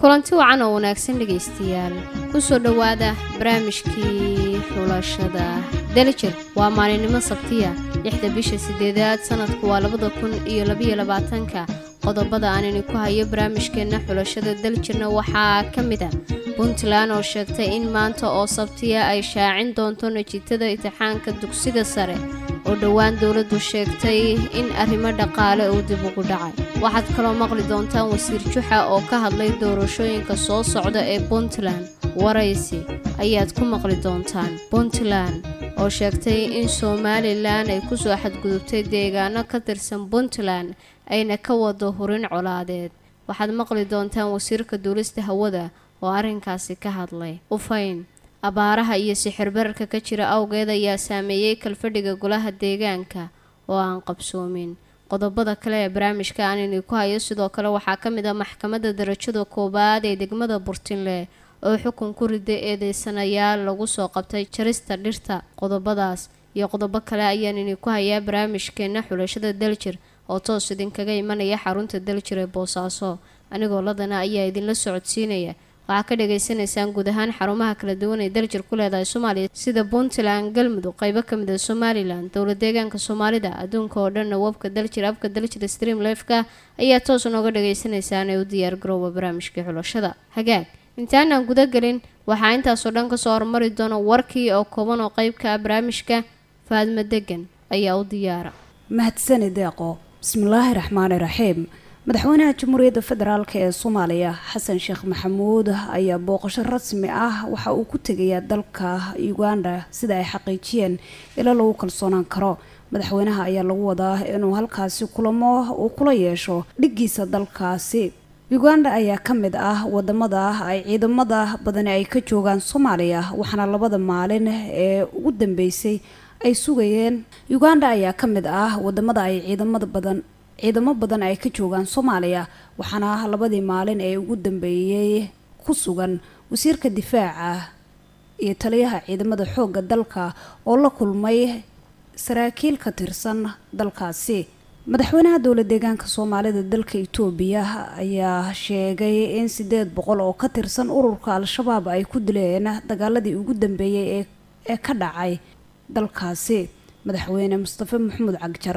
kulanti wacan oo wanaagsan dhegaystayaal ku soo dhowaada barnaamijkii xulashada dalijir waa maalinimo sabtiya lixda bisha sideedaad sanadku waa labada kun iyo labayo labaatanka qodobada aanini ku hayo barnaamijkeenna xulashada daljirna waxaa ka mid a puntland oo sheegtay in maanta oo sabtiya ay shaacin doonto najiitada intixaanka dugsiga sare oo dhowaan dowladdu sheegtay in arrimo dhaqaale uu dib ugu dhacay waxaad kaloo maqli doontaan wasiir juxa oo ka hadlay doorashooyinka soo socda ee puntland waraysi ayaad ku maqli doontaan puntland oo sheegtay in somalilan ay ku soo xadgudubtay deegaano ka tirsan puntland ayna ka wado hurin colaadeed waxaad maqli doontaan wasiirka duulista hawada oo arrinkaasi ka hadlay ufayn abaaraha iyo sixirbararka ka jira awgeed ayaa saameeyey kalfadhiga golaha deegaanka oo aan qabsoomin qodobada kale ee barnaamijka aanini ku hayo sidoo kale waxaa ka mid ah maxkamadda darajada koowaad ee degmada burtinle oo xukun ku riday eedeysanayaal lagu soo qabtay jarista dhirta qodobadaas iyo qodobo kale ayaanini ku hayaa barnaamijkeena xulashada daljir oo toos idinkaga imanaya xarunta daljir ee boosaaso anigoo ladana ayaa idinla socodsiinaya waxaa ka dhagaysanaysaan guud ahaan xarumaha kala duwan ee daljir ku leedahay soomaaliya sida puntland galmudug qeybo kamid a somalilan dowla deegaanka soomaalida adduunka oo dhanna webka daljir abka daljir stream lefka ayaa toos nooga dhagaysanaysaan ee u diyaar garooba barnaamijkii xulashada hagaag intaanaan guda gelin waxaa intaasoo dhan kasoo hormari doona warkii oo kooban oo qeybka ah barnaamijka faadmo degan ayaa u diyaara mahadsani deeqo bismillaahi raxmaani raxiim madaxweynaha jamhuuriyadda federaalk ee soomaaliya xasan sheekh maxamuud ayaa booqasho rasmi ah waxa uu ku tegayaa dalka uganda sida ay xaqiijiyeen ila lagu kalsoonaan karo madaxweynaha ayaa lagu wadaa inuu halkaasi kulamo uu kula yeesho dhiggiisa dalkaasi uganda ayaa ka mid ah wadamada ay ciidamada badani ay ka joogaan soomaaliya waxaana labada maalin ee ugu dambeysay ay sugayeen uganda ayaa ka mid ah wadamada ay ciidamada badan ciidamo badan ay ka joogaan soomaaliya waxaana labadii maalin ee ugu dambeeyey ku sugan wasiirka difaaca iyo taliyaha ciidamada xoogga dalka oo la kulmay saraakiil ka tirsan dalkaasi madaxweynaha dowla deegaanka soomaalida dalka itoobiya ayaa sheegay in sideed boqol oo ka tirsan ururka al-shabaab ay ku dileen dagaaladii ugu dambeeyey ee ka dhacay dalkaasi madaxweyne mustafe maxamuud cagjar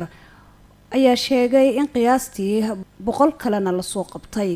ayaa sheegay in qiyaastii boqol kalena lasoo qabtay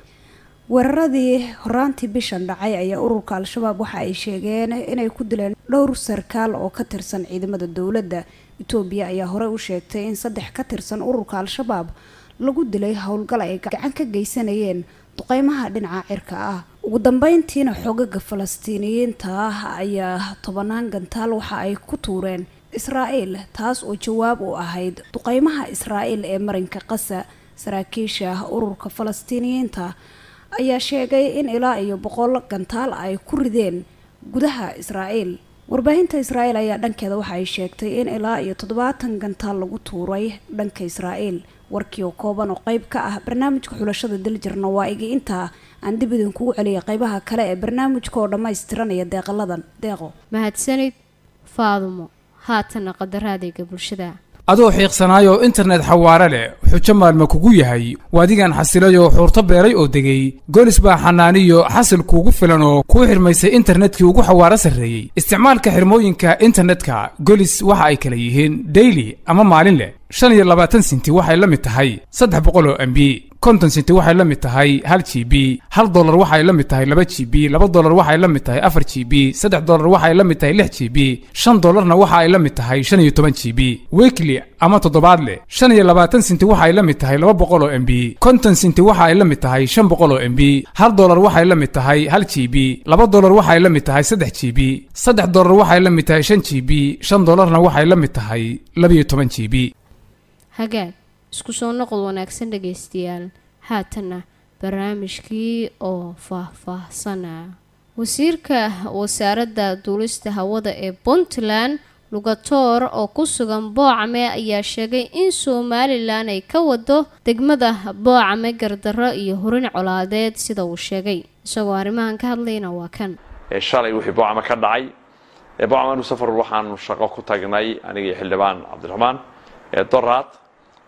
weeraradii horaantii bishan dhacay ayaa ururka al-shabaab waxa ay sheegeen inay ku dileen dhowr sarkaal oo ka tirsan ciidamada dowladda itoobiya ayaa horey u sheegtay in saddex ka tirsan ururka al-shabaab lagu dilay howlgal ay gacan ka geysanayeen duqeymaha dhinaca cirka ah ugu dambeyntiina xoogaga falastiiniyiinta ah ayaa tobanaan gantaal waxa ay ku tuureen israa'iil taas oo jawaab u ahayd duqeymaha israa'iil ee marinka qasa saraakiisha ururka falastiiniyiinta ayaa sheegay in ilaa iyo boqol gantaal ay ku rideen gudaha israa'iil warbaahinta israa'iil ayaa dhankeeda waxa ay sheegtay in ilaa iyo toddobaatan gantaal lagu tuuray dhanka israa'iil warkii oo kooban oo qeyb ka ah barnaamijka xulashada daljirna waa igi intaa aan dib idinkugu celiya qeybaha kale ee barnaamijka oo dhammaystiranaya deeqaladan deeqo mahadsanid faadumo haatana qadaraadayga bulshada adoo xiiqsanaayoo internet xawaare leh xujo maalma kugu yahay waadigan xasilayoo xuurto beeray oo degay golis baa xanaaniyo xasil kuugu filan oo kuu xirmaysay internetkii ugu xawaaro sarreeyey isticmaalka xirmooyinka internetka golis waxa ay kala yihiin daily ama maalin leh shan iyo labaatan sinti waxay la mid tahay saddex boqol oo mb konton sinti waxay la mid tahay hal g b hal dolar waxay la mid tahay laba g b laba dolar waxay la mid tahay afar g b saddex dolar waxay la mid tahay lix g b shan dolarna waxa ay la mid tahay shan iyo toban g b weekly ama toddobaadle shan iyo labaatan sinti waxay la mid tahay laba boqol oo mb konton sinti waxa ay la mid tahay shan boqol oo mb hal dolar waxay la mid tahay hal g b laba dolar waxay la mid tahay saddex g b saddex dolar waxay la mid tahay shan g b shan dolarna waxay la mid tahay labiyo toban g b hagaag isku soo noqod wanaagsan dhagaystayaal haatanna barnaamijkii oo faah-faahsana wasiirka wasaaradda duulista hawada ee puntland lugatoor oo ku sugan boocame ayaa sheegay in somalilan ay ka wado degmada boocame gardarro iyo hurin colaadeed sida uu sheegay isagoo arrimahan ka hadlayna waa kan shalay wixii boocame ka dhacay boocame anu safar waxaanu shaqo ku tagnay aniga iyo xildhibaan cabdiraxmaan doraad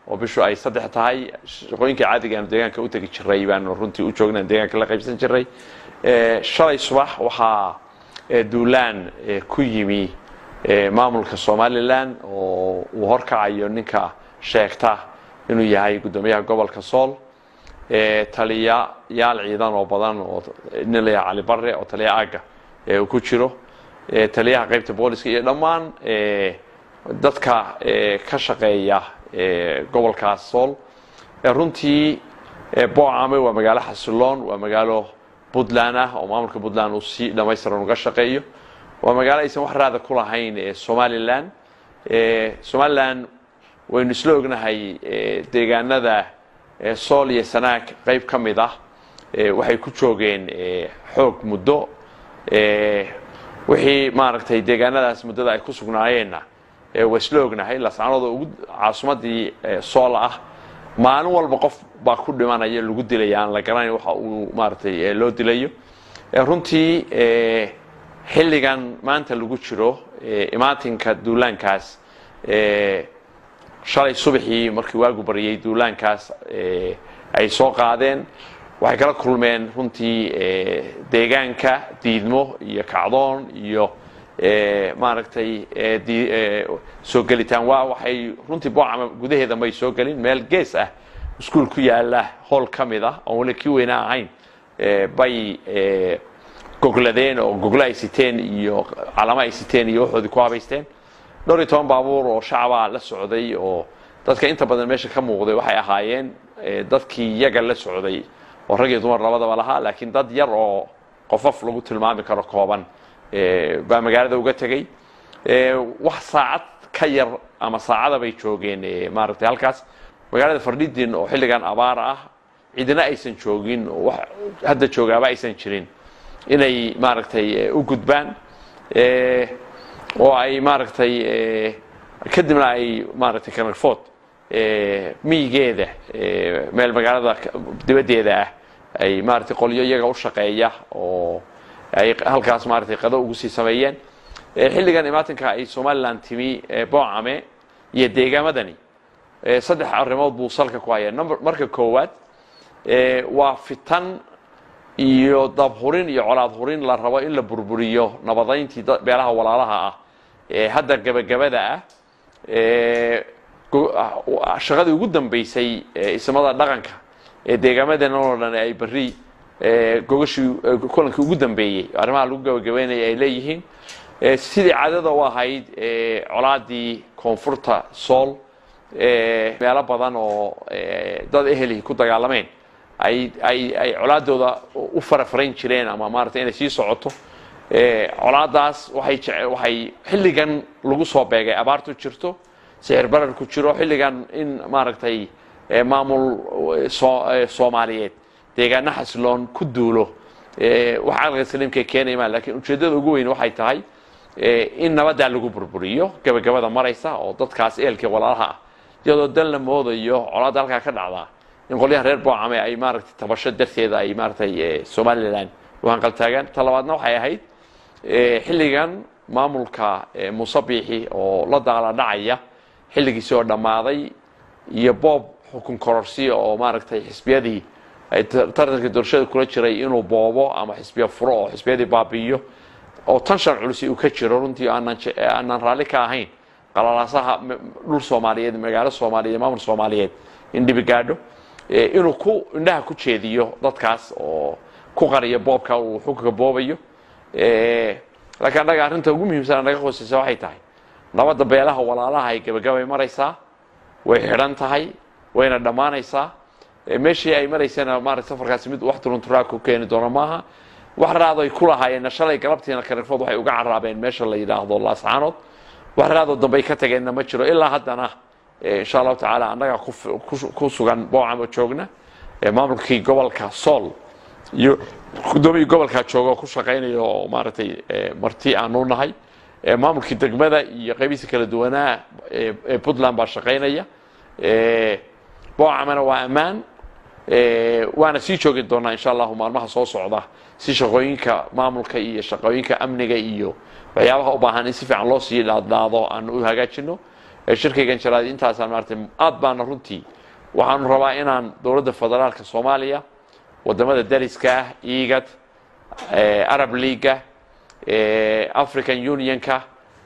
oo bishu ay saddex tahay shaqooyinkii caadiga aanu deegaanka u tegi jiray baanu runtii u joogna deegaanka la qaybsan jiray shalay subax waxaa duulaan ku yimi maamulka somalilan oo uu horkacayo ninka sheegta inuu yahay guddoomiyaha gobolka sool taliyayaal ciidan oo badan oo nin la yahay cali barre oo taliya aaga uu ku jiro taliyaha qaybta booliska iyo dhammaan dadka ka shaqeeya gobolkaas sool runtii boocame waa magaalo xasiloon waa magaalo puntland ah oo maamulka puntland uu si dhamaystiran uga shaqeeyo waa magaalo aysan wax raada ku lahayn somalilan somalilan waynu isla ognahay deegaanada sool iyo sanaag qayb ka mid ah waxay ku joogeen xoog muddo wixii maaragtay deegaanadaas muddada ay ku sugnaayeenna waa isla ognahay lascanooda ugu caasimadii sool ah maalin walba qof baa ku dhimanaya lagu dilaya aan la garanayn waxa uu maaragtay loo dilayo runtii xilligan maanta lagu jiro imaatinka duulaankaas shalay subaxii markii waagu baryay duulaankaas ay soo qaadeen waxay kala kulmeen runtii deegaanka diidmo iyo kacdoon iyo maaragtay soo gelitaan waa waxay runtii boocama gudaheeda may soo gelin meel gees ah iskuol ku yaala hool ka mid ah oon weli kii weyna ahayn bay gogladeen oo goglo ay siteen iyo calamo ay siteen iyo waxoodii ku habaysteen dhowr iyo toban baabuur oo shacbaa la socday oo dadka inta badan meesha ka muuqday waxay ahaayeen dadkii yaga la socday oo rag iyo dumar labadaba lahaa laakiin dad yar oo qofaf lagu tilmaami karo kooban baa magaalada uga tegey wax saacad ka yar ama saacada bay joogeen maaragtay halkaas magaalada fardhidin oo xilligan abaar ah cidina aysan joogin oo wax hadda joogaaba aysan jirin inay maaragtay u gudbaan oo ay maaragtay kadibna ay maaragtay kanarfood miyigeeda meel magaalada dibaddeeda ah ay maaragtay qolyo iyaga u shaqeeya oo ay halkaas maaragtay qado ugu sii sameeyeen xilligan imaatinka ay somalilan timi boocame iyo deegaamadani saddex arrimood buu salka ku hayaa number marka koowaad waa fitan iyo dabhurin iyo colaad hurin la rabo in la burburiyo nabadayntii beelaha walaalaha ah ee hadda gebagabada ah shaqadii ugu dambeysay ismada dhaqanka ee deegaamadeena oo dhan ay beri gogashii kulankii ugu dambeeyey arrimaha lagu gabagabeynaya ay leeyihiin sidii caadada u ahayd colaadii koonfurta sool meelo badan oo dad eheli ku dagaalameen ay ay ay colaadooda u farafarayn jireen ama maaragtay inay sii socoto colaadaas waxay jece waxay xilligan lagu soo beegay abaartu jirto sixir barar ku jiro xilligan in maaragtay maamul soomaaliyeed deegaano xasiloon ku duulo wax caqliga saliimka keenaymaa lakiin ujeeddada ugu weyn waxay tahay in nabaddaa lagu burburiyo gabagabada maraysa oo dadkaas eelkii walaalaha ah iyadoo dan la moodayo colaadda halkaa ka dhacdaa in qolyaha reer boocame ay maaragtay tabasho darteeda ay maaragtay somalilan u hanqaltaagaan ta labaadna waxay ahayd xilligan maamulka musabiixi oo la daala dhacaya xilligiisi oo dhammaaday iyo boob xukun kororsiya oo maaragtay xisbiyadii ay tartanka doorashada kula jiray inuu boobo ama xisbiya furo oo xisbiyadii baabi'iyo oo tan shan culusi uu ka jiro runtii aanaan raalli ka ahayn qalalaasaha dhul soomaaliyeed magaalo soomaaliyeed maamul soomaaliyeed in dhibi gaadho inuu ku indhaha ku jeediyo dadkaas oo ku qariyo boobka uu xukunka boobayo laakiin annaga arrinta ugu muhiimsan naga hooseysa waxay tahay nabadda beelaha walaalaha ay gabagabay maraysaa way xidhan tahay wayna dhammaanaysaa meeshii ay maraysana maarata safarkaasi mid wax turunturaa ku keeni doono maaha wax raado ay ku lahaayeenna shalay galabtiina kanarfood waxay uga caraabeen meesha la yidhaahdo laascaanood wax raadoo dambe ay ka tageenna ma jiro ilaa haddana insha allahu tacaala annaga ku sugan boocamo joogna maamulkii gobolka sool iyo guddoomiyii gobolkaa jooga oo ku shaqaynaya oo maaragtay marti aanu nahay maamulkii degmada iyo qaybihiisa kala duwanaa ee puntland baa shaqaynaya boocamana waa ammaan waana sii joogi doonaa insha allahu maalmaha soo socda si shaqooyinka maamulka iyo shaqooyinka amniga iyo waxyaabaha u baahan in si fiican loo sii dhaadhaado aan u hagaajino shirkaygan jaraad intaasaan maaragtay aad baana runtii waxaanu rabaa inaan dowladda federaalka soomaaliya wadamada dariska ah igad arab leaga african unionka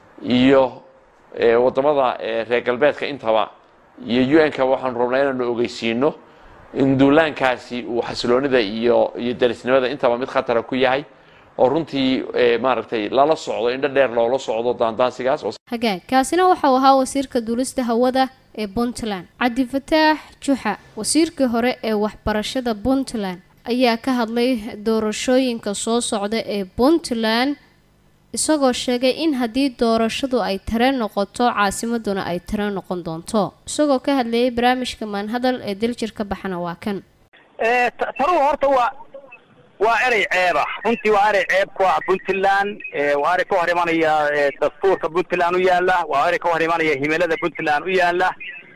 iyo wadamada reer galbeedka intaba iyo un-ka waxaanu rabnaa inaanu ogeysiino in duulaankaasi uu xasiloonida iyo iyo darisnimada intaba mid khatara ku yahay oo runtii maaragtay lala socdo indho dheer loola socdo daandaansigaas hagaag kaasina waxau ahaa wasiirka duulista hawada ee puntland cabdifataax juxa wasiirkii hore ee waxbarashada puntland ayaa ka hadlay doorashooyinka soo socda ee puntland isagoo sheegay in haddii doorashadu ay tare noqoto caasimaduna ay tare noqon doonto isagoo ka hadlayay barnaamijka maanhadal ee daljir ka baxana waa kan taruhu horta waa waa erey ceeba runtii waa erey ceeb ku ah puntland waa erey ka hor imanaya dastuurka puntland u yaala waa erey ka hor imanaya himilada puntland u yaala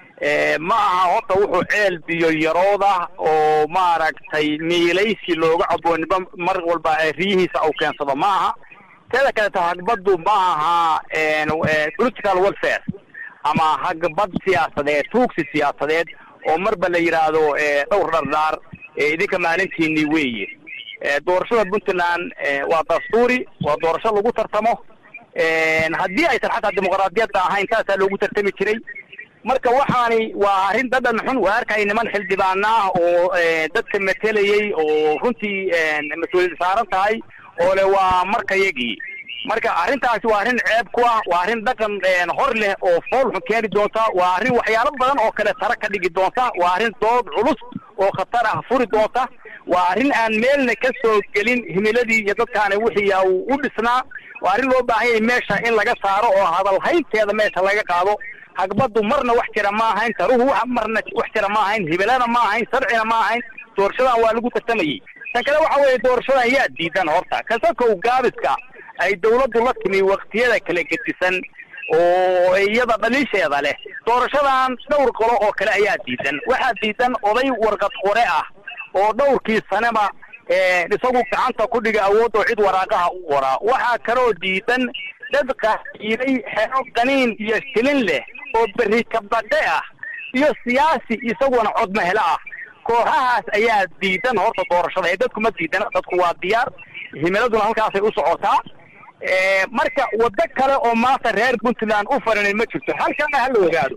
ma aha horta wuxuu ceel biyo yarooda oo maaragtay miilaysi looga cabooniba mar walba riyihiisa au keensado ma aha teeda kaleeto hagbaddu ma aha political welfare ama hagbad siyaasadeed tuugsi siyaasadeed oo marba la yidhaahdo dhowr dhardhaar idinka maalintiini weeye doorashada puntland waa dastuuri waa doorasho lagu tartamo haddii aysan xataa dimuqraadiyadda ahayn saasaa loogu tartami jiray marka waxaani waa arrin dhadhan xun waa arkay niman xildhibaana ah oo dadka matelayay oo runtii mas-uuliyad saaran tahay oo le waa markayagii marka arrintaasi waa arrin ceeb ku ah waa arrin dhaqan hor leh oo fool xun keeni doonta waa arrin waxyaalo badan oo kale tara ka dhigi doonta waa arrin dood culus oo khatar ah furi doonta waa arrin aan meelna ka soo gelin himiladii iyo dadkaani wixii uu u dhisnaa waa arrin loo baahan yahay meesha in laga saaro oo hadalhaynteeda meesha laga qaado hagbaddu marna wax jira ma ahayn taruhu wax marna wax jira ma ahayn hibilana ma ahayn sharcina ma ahayn doorashadan waa lagu tartamayey tan kale waxa weeye doorashadan yaa diidan horta kasakow gaabiska ay dawladdu la timi waktiyada kala gedisan oo iyada dhaliisheeda leh doorashadan dhowr qolo oo kale ayaa diidan waxaa diidan oday warqad qore ah oo dhowrkii saneba isagu gacanta ku dhiga awood oo cid waraaqaha u qoraa waxaa kaloo diidan dad qaaiiday xero qaniin iyo shilin leh oo berri kabadhe ah iyo siyaasi isaguna codmahelo ah kooxahaas ayaa diidan horta doorashada ee dadku ma diidana dadku waa diyaar himiladuna halkaasay u socotaa marka waddo kale oo maanta reer puntland u faranin ma jirto halkana ha la ogaado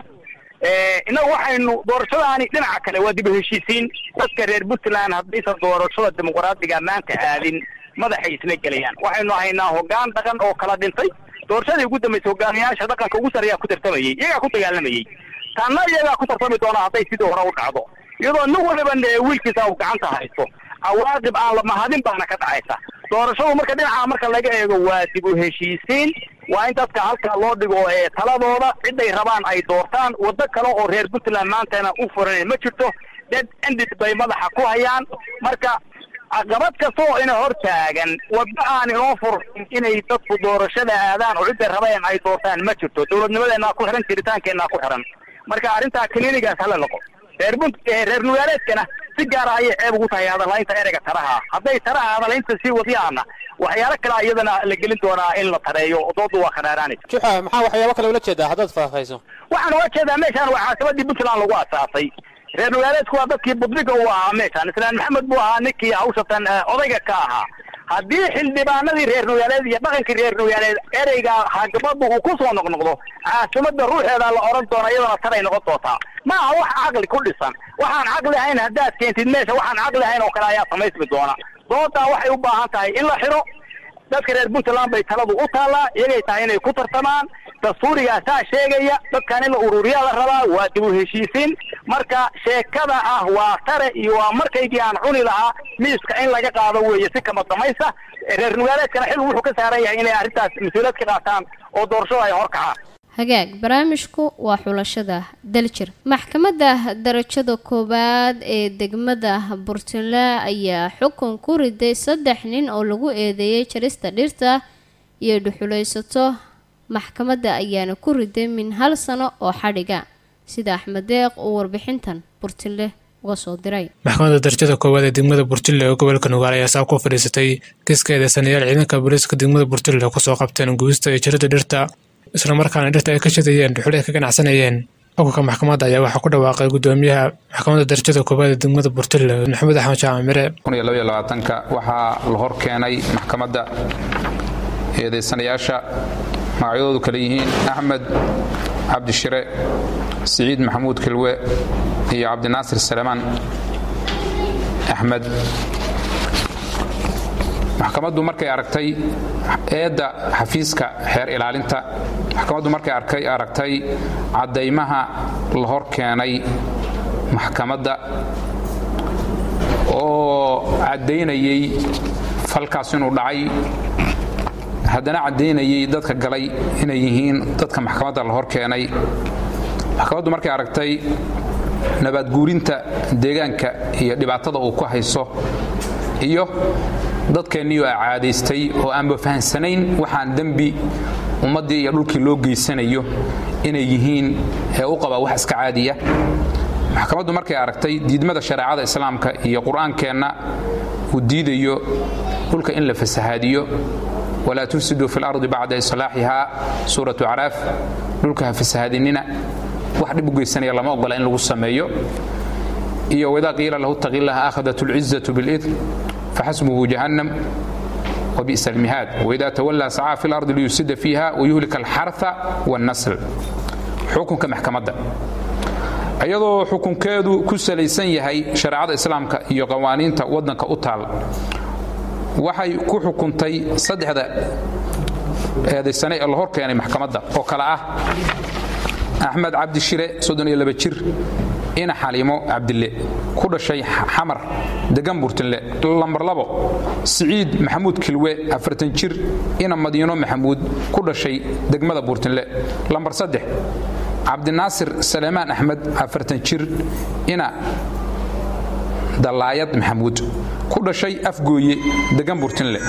innagu waxaynu doorashadaani dhinaca kale waa dib u heshiisiin dadka reer puntland haddaysan doorashada dimuqraadiga maanta aadin madaxay isla gelayaan waxaynu haynaa hoggaan dhaqan oo kala dhintay doorashadii ugu dambaysay hogaamiyaasha dhaqanka ugu sarreeyaa ku tartamayey iyagaa ku dagaalamayey tanna iyagaa ku tartami doona hadday sidii hore u dhacdo iyadoo nin waliba wiilkiisa uu gacanta haysto cawaaqib aan la mahadin baana ka dhacaysa doorashadu marka dhinaca marka laga eego waa dib u heshiisiin waa in dadka halkaa loo dhigo taladooda ciday rabaan ay doortaan waddo kale oo reer puntland maantana u furan ma jirto dad endid bay madaxa ku hayaan marka caqabad kasta oo ina hor taagan waddo aan inoo fursin inay dadku doorashada aadaan oo cidday rabeen ay doortaan ma jirto dowladnimadeenaa ku xihan jiritaankeenaa ku xihan marka arrintaa klinigaas hala noqo reer bunt reer nugaaleedkana si gaara ayay ceeb ugu tahay hadalhaynta ereyga taraha hadday taraha hadalhaynta sii wadiyaana waxyaalo kalea iyadana la gelin doonaa in la tareeyo doodu waa khadhaaraanaysa juxa maxaa waxyaabo kale ula jeedaa haddaad faahfayso waxaan uga jeedaa meeshaan waa caasimadii puntland lagu asaasay reer nugaaleedku waa dadkii budbiga u ahaa meeshaan islaan maxamed buu ahaa ninkii hawshatan odayga ka ahaa haddii xildhibaanadii reer nugaaleed iyo dhaqankii reer nugaaleed ereyga hagabadu uu ku soo noqnoqdo caasimada ruuxeeda la oran doona iyadana taray noqon doontaa ma aha wax caqli ku dhisan waxaan caqli ahayn haddaad keentid meesha waxaan caqli ahayn oo kale ayaa samaysmi doona doodaa waxay u baahan tahay in la xiro dadka reer puntland bay taladu u taallaa iyagay tahay inay ku tartamaan dastuurigaasaa sheegaya dadkan in la ururiyaa la rabaa waa dib u heshiisiin marka sheekada ah waa tare iyo waa markaygii aan cuni lahaa miiska in laga qaado weeye si kama damaysa reer nugaaleedkana xil wuxuu ka saaran yahay inay arrintaas mas-uuliyad ka qaataan oo doorashada ay hor kacaan hagaag barnaamijku waa xulashada daljir maxkamadda darajada koowaad ee degmada burtule ayaa xukun ku riday saddex nin oo lagu eedeeyay jarista dhirta iyo dhuxulaysato maxkamadda ayaana ku riday min hal sano oo xadhiga sida axmed deeq uu warbixintan burtile uga soo diray maxkamadda darajada koowaad ee degmada burtille oo gobolka nugaal ayaa saa ku fadhiisatay kiiska eedeysanayaal ciidanka booliiska degmada burtille kusoo qabteen gubista iyo jarida dhirta islamarkaana dhirta ay ka shidayeen dhuxul ay ka ganacsanayeen xukunka maxkamadda ayaa waxaa ku dhawaaqay gudoomiyaha maxkamadda darajada koowaad ee degmada burtille maxamed axmed jaamac mire ka waxaa la hor keenay maxkamadda eedaysanayaasha magacyadoodu kale yihiin axmed cabdishire siciid maxamuud kilwe iyo cabdinaasir salemaan axmed maxkamaddu markay aragtay eedda xafiiska xeer ilaalinta maxkamaddu markay aragtay caddaymaha la hor keenay maxkamadda oo caddaynayay falkaas inuu dhacay haddana caddaynayay dadka galay inay yihiin dadka maxkamadda la hor keenay maxkamaddu markay aragtay nabaadguurinta deegaanka iyo dhibaatada uu ku hayso iyo dadkeennii oo caadaystay oo aanba fahansanayn waxaan dembi ummaddii iyo dhulkii loo geysanayo inay yihiin ee u qabaa wax iska caadiya maxkamaddu markay aragtay diidmada shareecada islaamka iyo qur-aankeenna uu diidayo dhulka in la fasahaadiyo walaa tufsiduu fi lardi bacda islaaxihaa suuratu caraaf dhulka ha fasahaadinina wax dhib u geysanaya lama ogola in lagu sameeyo iyo wadaa qiila lahu taqillaha akhadat اlcizatu biاlidm faxasbuhu jahannam وبئس المهاد وإذا تولى سعى في الأرض ليفسد فيها ويهلك الحرث والنسل حكمك محكمة ayadoo xukunkeedu ku salaysan yahay shareecada islaamka iyo qawaaniinta waddanka u taal waxay ku xukuntay saddexda eedaysane ee la hor keenay maxkamadda oo kale ah axmed cabdi shire jir ina xaliimo cabdille ku dhashay xamar degan burtinle lambar labo siciid maxamuud kilwe afartan jir ina madiino maxamuud ku dhashay degmada burtinle lambar saddex cabdinaasir saleemaan axmed afartan jir ina dallaayad maxamuud ku dhashay afgooye degan burtinle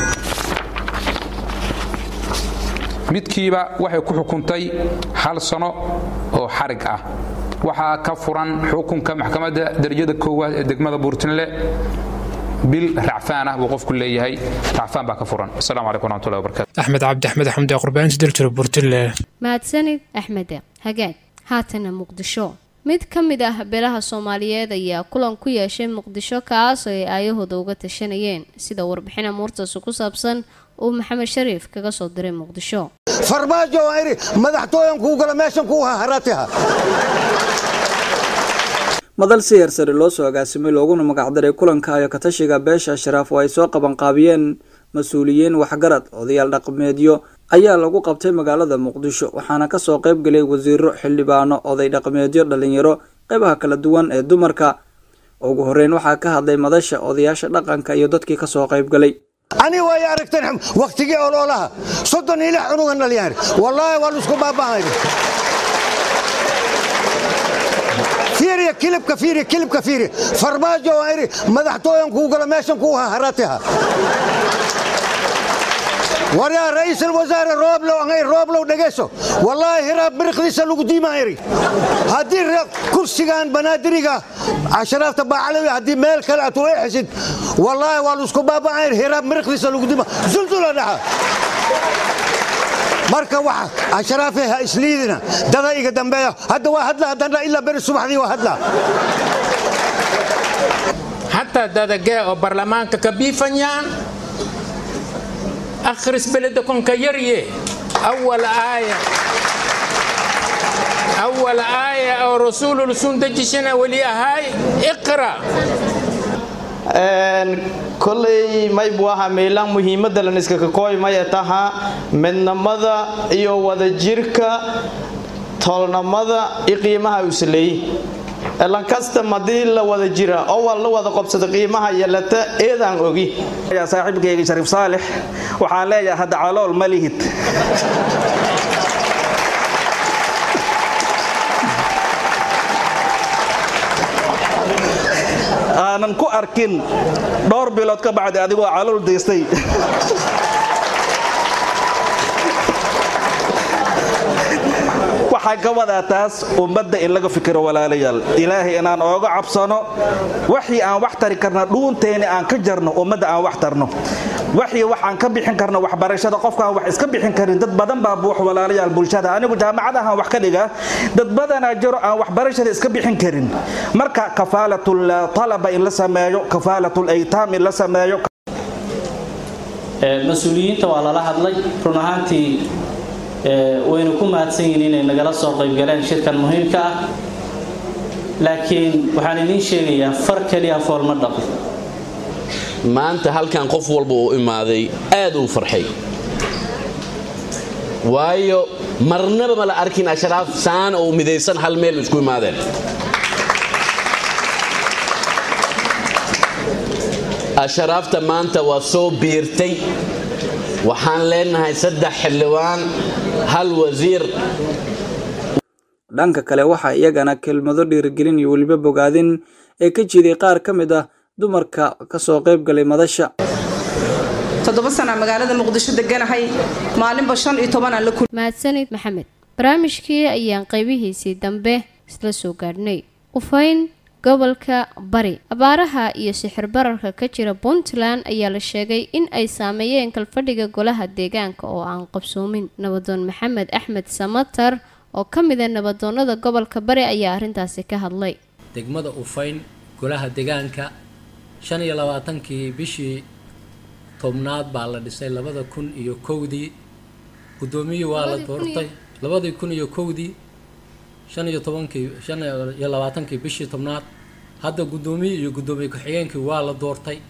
midkiiba waxay ku xukuntay hal sano oo xarig ah waxaa ka furan xukunka maxkamadda darajada koowaad ee degmada buurtinle bil racfaan ah buu qofku leeyahay racfaan baa ka furan asalaamu calaykum waraxmatullahi wabarakatu axmed cabdi axmed xamdi qurbaaninta daljiro burtille mahadsanid axmede hagaag haatana muqdisho mid ka mid ah beelaha soomaaliyeed ayaa kulan ku yeeshay muqdisho kaas oo ay aayahooda uga tashanayeen sida warbixin amuurtaasi ku saabsan uu maxamed shariif kaga soo diray muqdisho farmaajo waa idhi madaxtooyan kuu gala meeshan kuu haharatiha madal siyar sare loo soo agaasimay looguna magacdaray kulanka ayo katashiga beesha sharaaf oo ay soo qabanqaabiyeen mas-uuliyiin waxgarad odayaal dhaqameedyo ayaa lagu qabtay magaalada muqdisho waxaana kasoo qayb gelay wasiiro xildhibaano oday dhaqameedyo dhalinyaro qeybaha kala duwan ee dumarka ugu horeyn waxaa ka hadlay madasha odayaasha dhaqanka iyo dadkii kasoo qaybgalay ani way aragteen wakhtigii ololaha soddon iyo lix cunugan dhaliyaan wallaahi waa laisku baaba'ay fiiriya kilibka fiiriya kilibka fiiriya farmaajo waa idhi madaxtooyan kuu gala meeshan kuu haharatiha waryaa ra'iisul wasaare rooblow angay rooblow dhegeyso wallaahi hiraab biriqdiisa lagu diimaa iri haddii kursigan banaadiriga casharaafta baacalawi haddii meel kale aad u eexisid wallaahi waa laisku baaba'an hiraab biriqdiisa lagu diimaa zulzula dhaxa marka waxa asharaafe ha isliidina dada iga dambeeya hadda waa hadla haddana ilaa beri subaxdii waa hadla حتى دادقاء برلمانك كبيفنيان أخرس بلدكم كيريه أول آية أول آية أو رسول رسول دجشنا ولي هاي اقرأ koley maybu ahaa meelaan muhiimadda laniskakakooy maya taha midnimada iyo wadajirka toolnimada iyo qiimaha usaleey lankasta haddii la wada jira oo waa la wada qobsada qiimaha yeelata eedaan ogi saaxiibkayga shariif saalix waxaan leeyahay hadda calool ma lihid aanan ku arkin dhowr bilood ka bacdi adigoo calool daystay waxaa ka wadaa taas ummadda in laga fikiro walaalayaal ilaahay inaan ooga cabsano waxii aan wax tari karna dhuunteeni aan ka jarno ummadda aan wax tarno waxii waxaan ka bixin karno waxbarashada qofkaan wax iska bixin karin dad badan baa buux walaalayaal bulshada anigu jaamacadahan wax ka dhiga dad badanaa jiro aan waxbarashada iska bixin karin marka kafaalatul talaba in la sameeyo kafaalatul aytaam in la sameeyo mas-uuliyiinta waa lala hadlay run ahaantii waynu ku mahadsan yihiin inay nagala soo qaybgaleen shirkan muhiimka ah laakiin waxaan idiin sheegayaa far keliya fool ma dhaqo maanta halkan qof walba uu imaaday aad uu farxay waayo marnaba ma la arkin ashraaf saan oo midaysan hal meel isku imaadeen ashraafta maanta waa soo biirtay waxaan leenahay saddex xildhibaan hal wasiir dhanka kale waxaa iyagana kelmado dhiirigelin iyo weliba bogaadin ee ka jiiday qaar ka mid ah dumarka kasoo qayb galay madasha toddoba sana magaalada muqdisho deganahay maalinba shan iyo tobanaan la mahadsanid maxamed barnaamijkii ayaan qaybihiisii dambe isla soo gaadhnay ufayn gobolka bari abaaraha iyo sixir bararka ka jira puntland ayaa la sheegay in ay saameeyeen kalfadhiga golaha deegaanka oo aan qabsoomin nabadoon maxamed axmed samatar oo ka mid a nabadoonada gobolka bari ayaa arrintaasi ka hadlay degmada ufayn golaha deegaanka shan iyo labaatankii bishii tobnaad baa la dhisay labada kun iyo kowdii guddoomiyii waa la doortay labadii kun iyo kowdii shan iyo tobankii shan iyo labaatankii bishii tobnaad hadda guddoomiye iyo guddoomiye ku-xigeenkii waa la doortay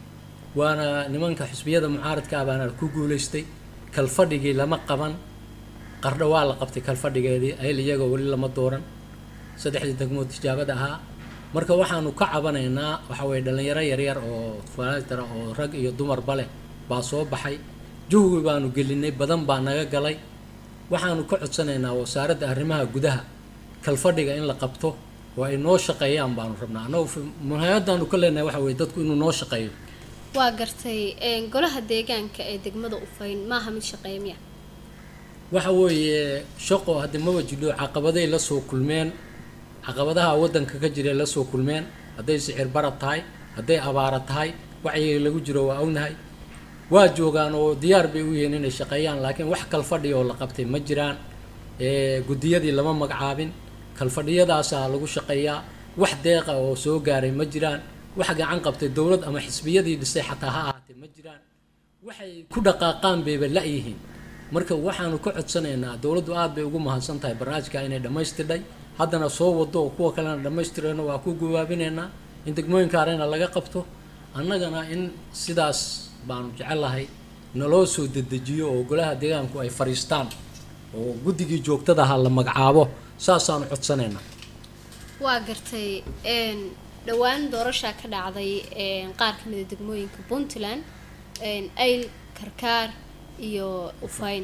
waana nimanka xisbiyada mucaaradka ah baana ku guulaystay kalfadhigii lama qaban qardho waa la qabtay kalfadhigeedii ayl iyagoo weli lama dooran saddexdii degmood tijaabada ahaa marka waxaanu ka cabanaynaa waxa weye dhallinyaro yaryar oo faatara oo rag iyo dumarba leh baa soo baxay juhwi baanu gelinay badan baa naga galay waxaanu ka codsanaynaa wasaaradda arrimaha gudaha kalfadhiga in la qabto oo ay noo shaqeeyaan baanu rabnaa annagu muhaayadaanu ka leenahay waxa weye dadku inuu noo shaqeeyo waa gartay golaha deegaanka ee degmada ufayn maaha mid shaqeeya miya waxa weeye shaqo haddii maba jidho caqabaday la soo kulmeen caqabadaha waddanka ka jira la soo kulmeen hadday sicir barad tahay hadday abaara tahay wacyiga lagu jiro waa ognahay waa joogaan oo diyaar bay u yihiin inay shaqeeyaan laakiin wax kalfadhi oo la qabtay ma jiraan guddiyadii lama magacaabin kalfadhiyadaasaa lagu shaqeeyaa wax deeqa oo soo gaaray ma jiraan wax gacan qabtay dowlad ama xisbiyadii dhisay xataa ha ahaatee ma jiraan waxay ku dhaqaaqaan bayba la-yihiin marka waxaanu ka codsanaynaa dowladdu aad bay ugu mahadsan tahay barnaamijka inay dhammaystirnay haddana soo wado oo kuwa kalena dhammaystirayno waa ku gawaabinaynaa in degmooyinka arena laga qabto annagana in sidaas baanu jecelahay naloo soo dedejiyo oo golaha deegaanku ay fadhiistaan oo guddigii joogtadaha la magacaabo saasaanu codsanaynaa waa gartay dhowaan doorashaa ka dhacday qaar ka mid a degmooyinka puntland ayl karkaar iyo ufayn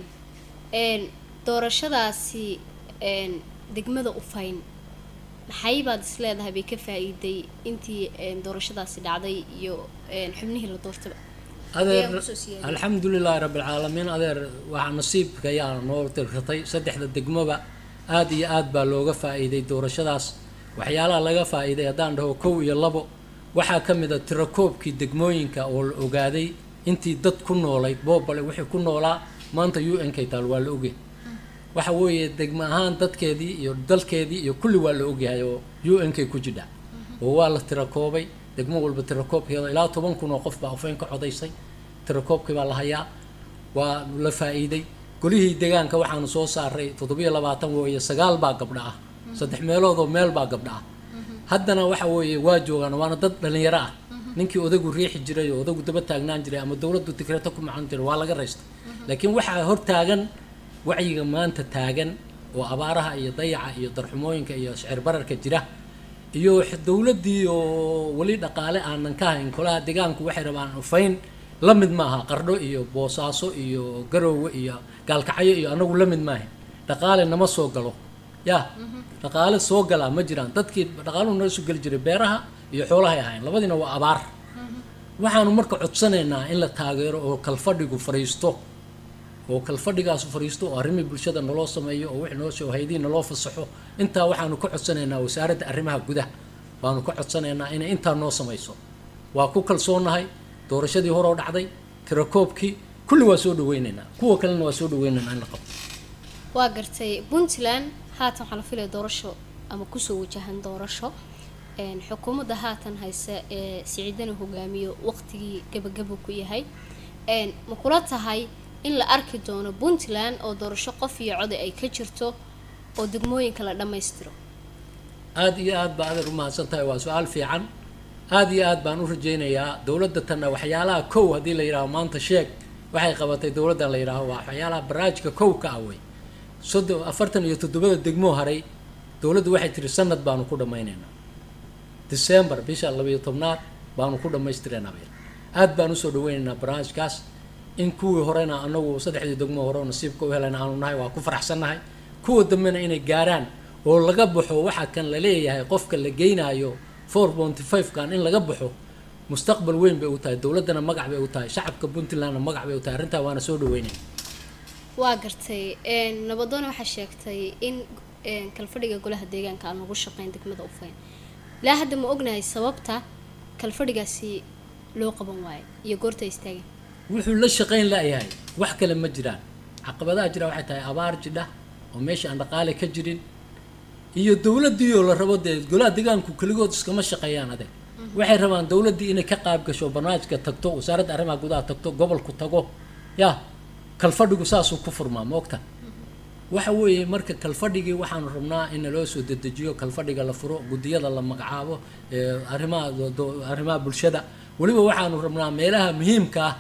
doorashadaasi degmada ufayn maxay baad is leedahay bay ka faa-iiday intii doorashadaasi dhacday iyo xubnihii la doortaba adeer alxamdulilaahi rabbilcaalamiin adeer waxaa nasiibka ayaa noo tirratay saddexda degmoba aad iyo aad baa looga faa-iiday doorashadaas waxyaalaha laga faa-iiday haddaan dhaho kow iyo labo waxaa ka mid a tirakoobkii degmooyinka oo la ogaaday intii dad ku noolayd boobale wixii ku noolaa maanta u n k taal waa la ogyahay waxa weeye degmo ahaan dadkeedii iyo dalkeedii iyo kulli waa la ogyahay oo u n k ku jidha oo waa la tirakoobay degmo walba tirakoobkeeda ilaa toban kun oo qof baa ufeyn ka codaysay tirakoobkii baa la hayaa waa la faa-iiday golihii deegaanka waxaanu soo saaray toddobiyo labaatan weeye sagaal baa gabdha ah saddex meeloodoo meel baa gabdha ah haddana waxa weeye waa joogaan waana dad dhallinyaro ah ninkii odagu riixi jiray oo odagu daba taagnaan jiray ama dowladdu tikreeto ku macon jiray waa laga raystay laakiin waxaa hor taagan wacyiga maanta taagan oo abaaraha iyo dayaca iyo darxumooyinka iyo shicir bararka jira iyo dowladdii oo weli dhaqaale aanan ka hayn kolaha deegaanku waxay rabaan ufayn la mid maaha qardho iyo boosaaso iyo garoowe iyo gaalkacyo iyo anagu la mid maaha dhaqaale nama soo galo ya dhaqaale soo galaa ma jiraan dadkii dhaqaaluhu nala soo geli jiray beeraha iyo xoolahay ahayn labadiina waa abaar waxaanu marka codsanaynaa in la taageero oo kalfadhigu fadhiisto oo kalfadhigaas fariisto oo arrimii bulshada naloo sameeyo oo wixii noo soo haydii naloo fasaxo intaa waxaanu ka codsanaynaa wasaaradda arrimaha gudaha baanu ka codsanaynaa inay intaa noo samayso waa ku kalsoonahay doorashadii horoo dhacday tirakoobkii kulli waa soo dhaweynaynaa kuwa kalena waa soo dhaweynaynaa in la qabto waa gartay puntland haatan waxaa la filaya doorasho ama kusoo wajahan doorasho een, xukuumadda haatan haysa ee siciidana hogaamiyo waqtigii gabagaba ku yahay een, ma kula tahay in la arki doono puntland oo doorasho qof iyo code ay ka jirto oo degmooyinka la dhammaystiro aada iyo aad baa adeer u mahadsan tahay waa su-aal fiican aada iyo aad baan u rajaynayaa dowladda tanna waxyaalaha kow haddii la yidhaaho maanta sheeg waxay qabatay dowladdan la yidhaaho waa waxyaalaha barnaamijka kow ka ah wey soddon afartan iyo toddobada degmoo haray dowladdu waxay tiri sanad baanu ku dhammaynaynaa december bisha labayo tobnaad baanu ku dhammaystireynaa bay aad baan usoo dhaweynaynaa barnaamijkaas in kuwii horena anagu saddexdii degmoo hore oo nasiibka u helayna aanu nahay waa ku faraxsannahay kuwa dambena inay gaaraan oo laga baxo waxa kan la leeyahay qofka la geynaayo four ponty five kan in laga baxo mustaqbal weyn bay u tahay dowladdana magac bay u tahay shacabka puntlandna magac bay u tahay arrintaa waana soo dhaweynaya waa gartay een, nabadoon waxaa sheegtay in een, kalfadhiga golaha deegaanka aan lagu shaqeyn degmada ufayn ilaa hadda ma ognahay sababta kalfadhigaasi loo qaban waayo iyo goorta ay istaageen wuxuu la shaqayn la'yahay wax kale ma jiraan caqabadaha jira waxay tahay abaar jidha oo meesha aan dhaqaale ka jirin iyo dowladdii oo la rabo dee golaha deegaanku keligood iskama shaqeeyaan adeeg waxay rabaan dowladdii inay ka qaab gasho barnaamijka tagto wasaaradda arrimaha gudaha tagto gobolku tago ya kalfadhigu saasuu ku furmaa ma ogta waxa weeye marka kalfadhigii waxaanu rabnaa in naloo soo dedejiyo kalfadhiga la furo guddiyada la magacaabo ee arrimaha do- do- arrimaha bulshada weliba waxaanu rabnaa meelaha muhiimka ah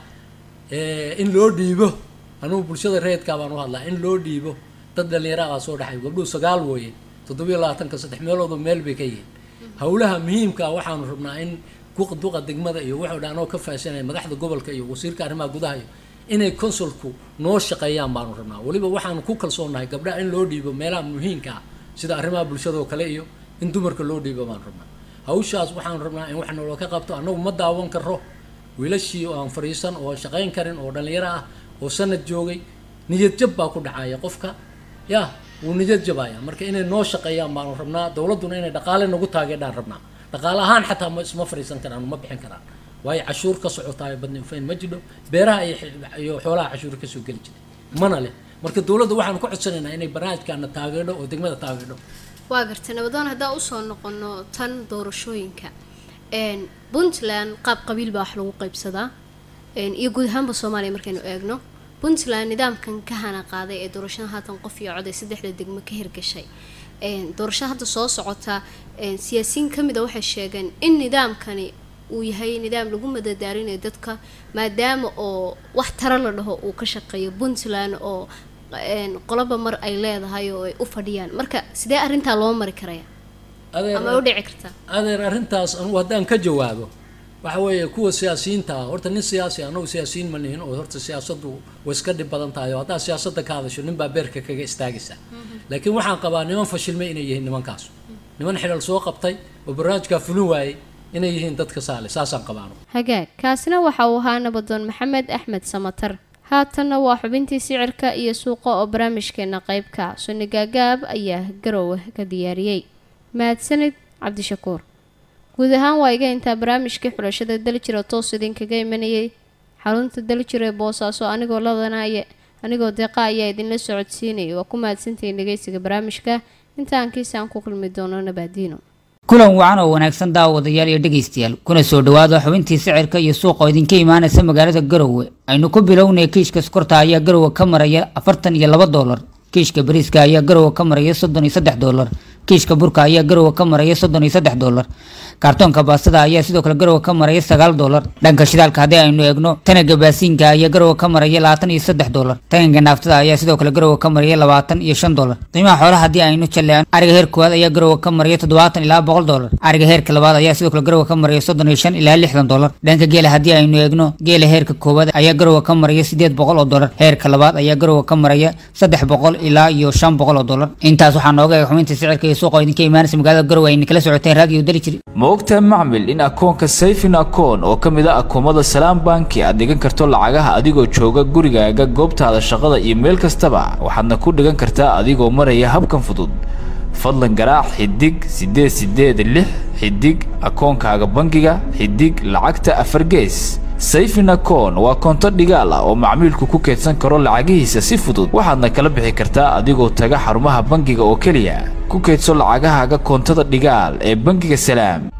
ee in loo dhiibo anugu bulshada reedkaa baan u hadlaa in loo dhiibo dad dhallinyara baa soo dhaxay gabdhuhu sagaal wooye toddobiyo labaatanka saddex meeloodu meel bay ka yihiin howlaha muhiimka ah waxaanu rabnaa in ku- duqa degmada iyo wuxuu dhan anoo ka faahsanaya madaxda gobolka iyo wasiirka arrimaha gudaha iyo inay consulku noo shaqeeyaan baanu rabnaa weliba waxaanu ku kalsoonahay gabdhaha in loo dhiibo meelaha muhiimka ah sida arrimaha bulshada oo kale iyo in dumarka loo dhiibo baanu rabnaa hawshaas waxaanu rabnaa in wax naloo ka qabto annagu ma daawan karo wiilashii oo aan fariisan oo shaqayn karin oo dhallinyaro ah oo sanad joogay niyad jab baa ku dhacaya qofka ya wuu niyad jabaya marka inay noo shaqeeyaan baanu rabnaa dowladduna inay dhaqaale nagu taageedhaan rabnaa dhaqaale ahaan xataa ma isma fariisan karaan ma bixin karaan waayo cashuur ka socotaayo badni ufayn ma jidho beeraha iyo xi- iyo xoolaha cashuur kasoo geli jiray mana leh marka dowladda waxaanu ku codsanaynaa inay barnaamijkaana taageedho oo degmada taageedho waa gartay nabadoon haddaan usoo noqono tan doorashooyinka een, puntland qaab qabiil baa wax lagu qaybsadaa een, iyo guud ahaanba soomaaliya markaynu eegno puntland nidaamkan ka hana qaaday ee doorashada haatan qof iyo cod ee saddexda degmo ka hirgashay een, doorashada hadda soo socota een, siyaasiyiin ka mid a waxay sheegeen in nidaamkani uu yahay nidaam lagu madadaarinayo dadka maadaama oo wax tara la dhaho uu ka shaqeeyo puntland oo een, qoloba mar ay leedahay oo ay u fadhiyaan marka sidee arrintaa loo mari karaya Adeer- ama ay u dhici kartaa adeer arrintaas anugu haddaan ka jawaabo waxa weeye kuwa siyaasiyiinta ah horta nin siyaasi ah, anagu siyaasiyiin ma nihin oo horta siyaasaddu way iska dhib badan tahay oo haddaad siyaasadda ka hadasho nin baa beerka kaga istaagaysa laakiin waxaan qabaa niman fashilmay inay yihiin nimankaas niman xilal soo qabtay oo barnaamijkaa fulin waayey inay yihiin dadka saale saasaan qabaa anugu hagaag kaasina waxa uu ahaa nabadoon maxamed axmed samatar haatanna waa xubintii sicirka iyo suuqa oo barnaamijkeena qeybka sunni gaagaab ayaa garowe ka diyaariyey mahadsanid cabdishakuur guud ahaan waa iga intaa barnaamijkii xulashada daljir oo toos idinkaga imanayay xarunta daljir ee boosaaso anigoo ladanaya anigoo deeqa ayaa idinla socodsiinayay waa ku mahadsantihiin dhegeysiga barnaamijka intaan kiisaan ku kulmi doono nabaadiino kulan wacan oo wanaagsan daawadayaal iyo dhegaystayaal kuna soo dhowaada xubintii sicirka iyo suuqa oo idinka imaanaysa magaalada garowe aynu ku bilownay kiishka sokorta ayaa garowe ka maraya afartan iyo laba doolar kiishka bariiska ayaa garowe ka maraya soddon iyo saddex doolar kiishka burka ayaa garowe ka maraya soddon iyo saddex doolar kaartoonka baastada ayaa sidoo kale garowe ka maraya sagaal doolar dhanka shidaalka haddii aynu eegno tanaga baasiinka ayaa garowe ka maraya labaatan iyo saddex doolar tanganka naaftada ayaa sidoo kale garowe ka maraya labaatan iyo shan doolar qiimaha xoolaha haddii aynu jalleecno ariga heer koowaad ayaa garowe ka maraya toddobaatan ilaa boqol doolar ariga heerka labaad ayaa sidoo kale garowe ka maraya soddon iyo shan ilaa lixdan doolar dhanka geela haddii aynu eegno geela heerka koowaad ayaa garowe ka maraya sideed boqol oo doolar heerka labaad ayaa garowe ka maraya saddex boqol ilaa iyo shan boqol oo doolar intaas waxaa nooga eeg xubinta sicirka iyo iyo suuqa oo idinka imaanaysa magaalada garowe ayna kala socoteen raadiyo daljir ma ogtahay macmil in akoonka sayfin akoon oo ka mid ah akoomada salaam banki aad dhigan karto lacagaha adigoo jooga gurigaaga goobtaada shaqada iyo meel kastaba waxaadna ku dhigan kartaa adigoo maraya habkan fudud fadlan garaac xidig siddeed siddeed lix xidig akoonkaaga bangiga xidig lacagta afar gees sayfin akoon waa koonto dhigaal ah oo macmiilku ku keedsan karo lacagihiisa si fudud waxaadna kala bixi kartaa adigoo taga xarumaha bangiga oo keliya ku keedso lacagahaaga koontada dhigaal ee bangiga salaam